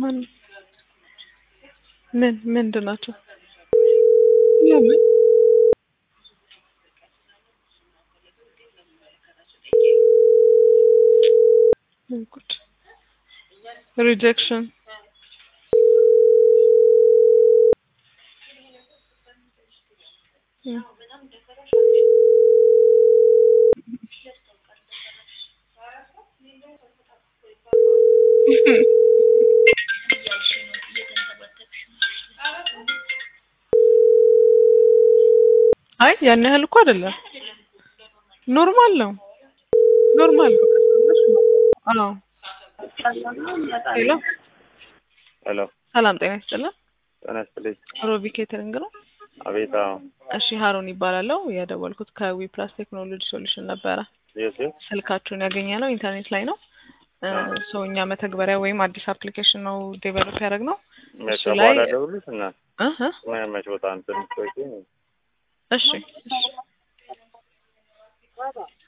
ማን ምን ምንድን ናቸው? ለምን ጉድ ሪጀክሽን አይ ያን ያህል እኮ አይደለም። ኖርማል ነው። ኖርማል ነው። አዎ ሄሎ ሄሎ ሰላም ጤና ይስጥልን። ጤና ይስጥልኝ። ሮቢ ኬተሪንግ ነው። አቤት። አዎ እሺ ሀሩን ይባላለው። የደወልኩት ከዊ ፕላስ ቴክኖሎጂ ሶሉሽን ነበረ። የት የት? ስልካችሁን ያገኘ ነው ኢንተርኔት ላይ ነው። ሰው እኛ መተግበሪያ ወይም አዲስ አፕሊኬሽን ነው ዴቨሎፕ ያደረግነው። መቼ እሱ ላይ በኋላ ደውልሽ እና እህ መች ቦታ እንትን ቆይ እሺ እሺ